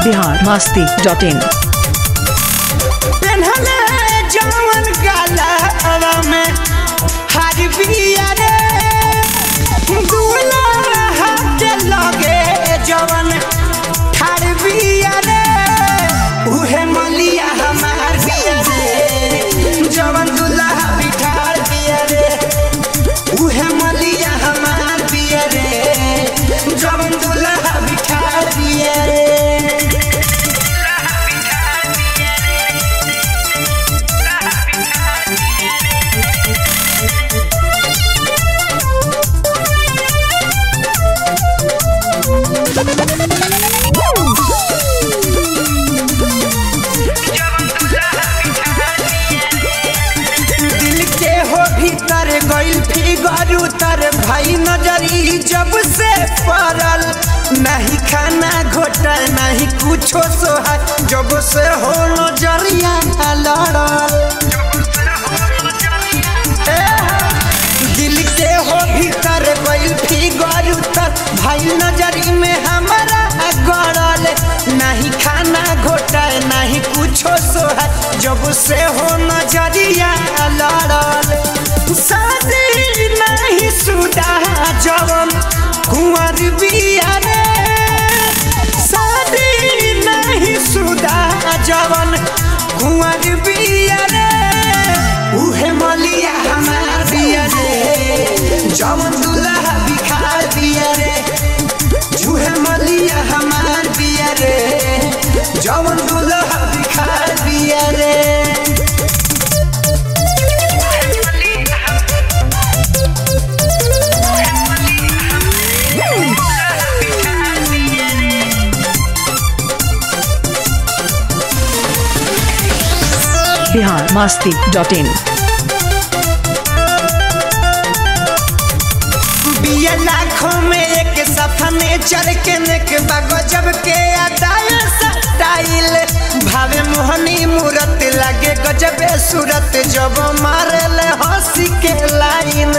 Bihar Masti dot in पेन्हले जवन गलवा में हर बिया रे दूल्हा हाथ लगे जवन ठार बिया रे उहे मलिया हमार बिया रे जवन दूल्हा बिठार बिया रे उहे मलिया हमार बिया रे जवन दूल्हा बिठार बिया रे दिल के हो भीतर गइल फिगर उतर भाई नजरी जब से पड़ल नहीं खाना घोटल नहीं कुछो सोहर जब से हो नजरिया लड़ल ए, दिल के हो भीतर गइल फिगर उतर भाई नजरी में हमारा गड़ल नहीं खाना घोटल नहीं कुछो सोहर जब से हो नजरिया लड़ल शादी नहीं सुदा जवन कुंवर बिया रे शादी नहीं सुदा जवन कुंवर बिया रे उहे मलिया हमार बिया रे जवन दुल्हा बिखार बिया रे जूहे मलिया हमार बिया रे जवन दुल्हा बिखार बिया रे बिहार मस्ती डॉट इन बिया लाखों में एक सफने चढ़ के नेक गजब के अदाय स्टाइल भावे मोहनी मूरत लागे गजबे सूरत जब मारल हंसी के लाइन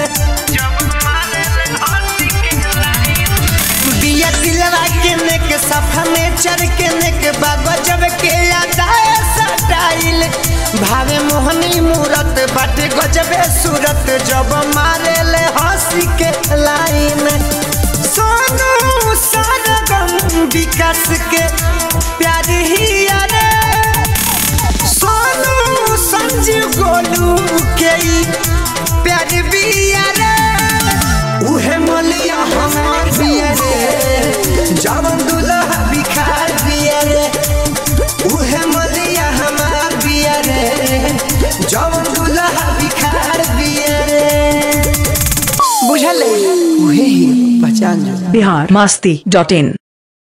बिया दिलवा के नेक सफने चढ़ के नेक गजब के अदाय स्टाइल भावे मोहनी मूरत बाटे गजबे सूरत जब मारेल हंसी के लाइन सोनू सरगम विकास के प्यार ही अरे सोनू संजीव गोलू के ई प्यार भी अरे उहे मलिया हमार बिया रे जवन दुल्हा बिखार बिया रे उहे मलिया हमार बिया रे जवन दुल्हा बिखार बिया रे बुझल उहे ही पहचान जो बिहार मस्ती डॉट इन